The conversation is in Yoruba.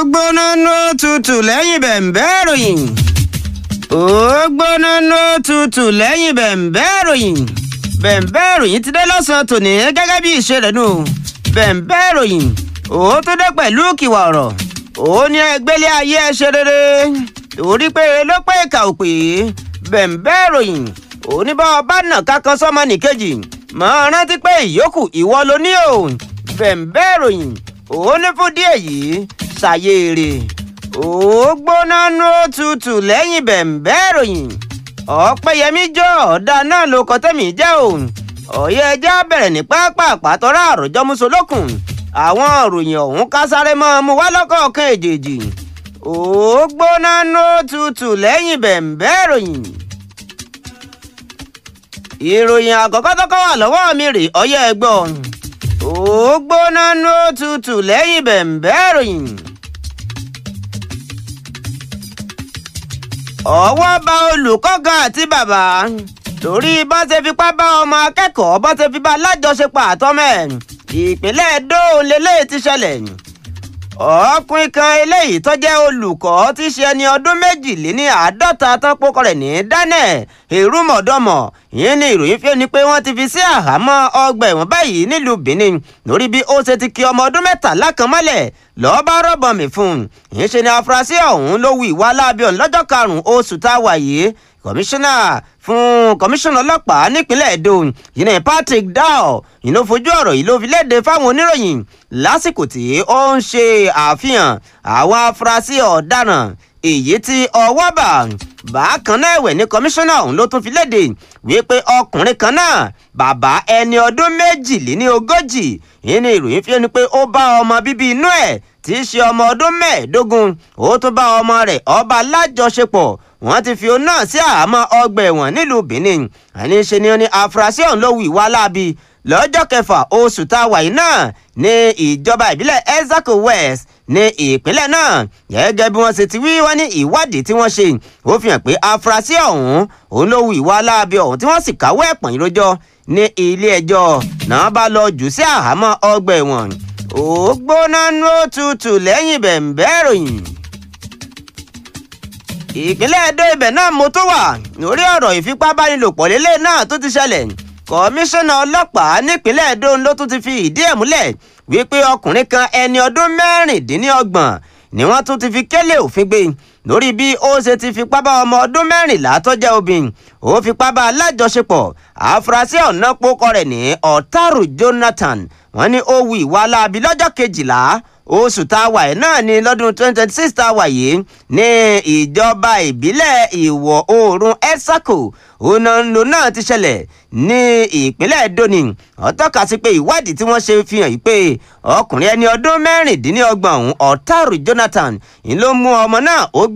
gbóná ló tutù lẹ́yìn bẹ̀m̀bẹ́ ìròyìn. ó gbóná ló tutù lẹ́yìn bẹ̀m̀bẹ́ ìròyìn. bẹ̀m̀bẹ́ ìròyìn ti dé lọ́sàn-án tòní gẹ́gẹ́ bí ìṣe rẹ̀ nù. bẹ̀m̀bẹ́ ìròyìn ó tó dé pẹ̀lú kìwà ọ̀rọ̀. ó ní ẹgbẹ́lé ayé ẹ ṣe rere. torí pé ló pé ìkà ò pé. bẹ̀m̀bẹ́ ìròyìn ó ní bá ọba nà kankan sọ́mọ nìkejì. mọ̀ rántí pé ìyókù ìwọ ló ní o. bẹ̀m̀bẹ́ ìròyìn ó ní fún díẹ̀ yìí ṣàyèrè ó gbóná nú òtútù lẹ́yìn bẹ̀m̀bẹ́ ìròyìn ọ̀pẹ́yẹmí jọ ọ̀dà náà ló kọ́ tẹ̀mí jẹ́ o ọ̀yẹ́ ẹja bẹ̀rẹ̀ ní pápá àpàtọ́rọ́ àròjọ musolókun àwọn ìròyìn ọ̀hún ká sáré mọ́ mu wá lọ́kọ̀ọ̀kan èjèèjì ó gbóná nú òtútù lẹ́yìn bẹ̀m̀bẹ́ ìròyìn ìròyìn àkọ́kọ́ tọ́kọ́ wà lọ́wọ́ mi rè ọ̀yẹ́ ẹgbọ́n ó gbóná ló tutù lẹ́yìn bẹ̀m̀bẹ́ ìròyìn. ọwọ́ bá olùkọ́ kan àti bàbá torí bá ṣe fipá bá ọmọ akẹ́kọ̀ọ́ bá ṣe fi bá lájọṣepọ̀ àtọ́mẹ́ ìpínlẹ̀ Ẹdó lélẹ́yìí ti ṣẹlẹ̀ ọkùnrin kan eléyìí tó jẹ́ olùkọ́ tí ṣe ẹni ọdún méjìléní àádọ́ta tán pókọ rẹ̀ ní Daniel èrúmọ̀dọ́mọ̀ ìyẹn ni ìròyìn fi ni pé wọ́n ti fi sí àhámọ́ ọgbà ẹ̀wọ̀n báyìí nílùú Benin lórí bí ó ṣe ti ki ọmọ ọdún mẹ́tàlá kan mọ́lẹ̀ lọ́ọ́ bá rọ́bọ̀n mi fún un ìyẹn ṣe ni afurasí ọ̀hún ló wu ìwà aláàbíọ̀n lọ́jọ́ karùn-ún oṣù tá a wà yìí kọmíṣánná fún kọmíṣánná ọlọ́pàá nípínlẹ̀ Èdò yìí ní Patrick Dow yìí ló fojú ọ̀rọ̀ yìí ló fi léde fáwọn oníròyìn lásìkò tí ó ń ṣe àfihàn àwọn afurasí ọ̀daràn èyí tí ọwọ́ bà bákan náà ẹ̀wẹ̀ ní kọmíṣánná ọ̀hún ló tún fi léde wípé ọkùnrin kan náà bàbá ẹni ọdún méjìléní ogójì yìí ni ìròyìn fi ẹni pé ó bá ọmọ bíbí inú ẹ̀ tí í ṣe ọmọ ọdún mẹ́ẹ̀ẹ́dógún ó tún bá ọmọ rẹ̀ ọba lájọṣepọ̀ wọ́n ti fi òun náà sí àhámọ́ ọgbà ẹ̀wọ̀n nílùú Benin àní ṣe ni ó ní afurasí ọ̀hún ló hu ìwà láabi lọ́jọ́ kẹfà oṣù tá a wà yìí náà ní ìjọba ìbílẹ̀ Ezako West ní ìpínlẹ̀ náà gẹ́gẹ́ bí wọ́n ṣe ti wí wọ́n ní ìwádìí tí wọ́n ṣe ó fi hàn pé afurasí ọ̀hún òun ló hu ìwà láabi ọ̀hún tí wọ́n sì káwọ́ ẹ̀pọ̀n ìrójọ́ ní ilé ẹjọ́ náà bá lọ jù sí àhámọ́ ọgbà ẹ̀wọ̀n ó gbóná nú òtútù lẹ́yìn bẹ̀m̀bẹ́ ìròyìn ìpínlẹ̀ Ẹdó ibẹ̀ náà mo tó wà lórí ọ̀rọ̀ ìfipábánilòpọ̀ lélẹ̀ náà tó ti ṣẹlẹ̀ kọmíṣánná ọlọ́pàá nípínlẹ̀ Ẹdó ló tún ti fi ìdí ẹ̀ múlẹ̀ wípé ọkùnrin kan ẹni ọdún mẹ́rìndínlọ́gbọ̀n ni wọ́n tún ti fi kélé òfin gbé lórí bí ó ṣe ti fipá bá ọmọ ọdún mẹ́rìnlá tó jẹ́ obìnrin ó fipá bá alájọṣepọ̀ àfúrásì ọ̀nà pókọ rẹ̀ ní ọ̀tàrù Jonathan wọ́n ní ó wu ìwà aláàbí lọ́jọ́ kejìlá oṣù tá a wà yìí náà ní lọ́dún twenty twenty six tá a wà yìí ní ìjọba ìbílẹ̀ ìwọ̀ oòrùn Etsako onanlo náà ti ṣẹlẹ̀ ní ìpínlẹ̀ Edo ni ó tọ́ka sí pé ìwádìí tí wọ́n ṣe fi hàn yìí pé ọkùnrin ẹni ọdún mẹ́rìndínlọ́gbọ̀n ọ̀hún Ọ̀tàrù Jonathan ń ló mú ọmọ náà ó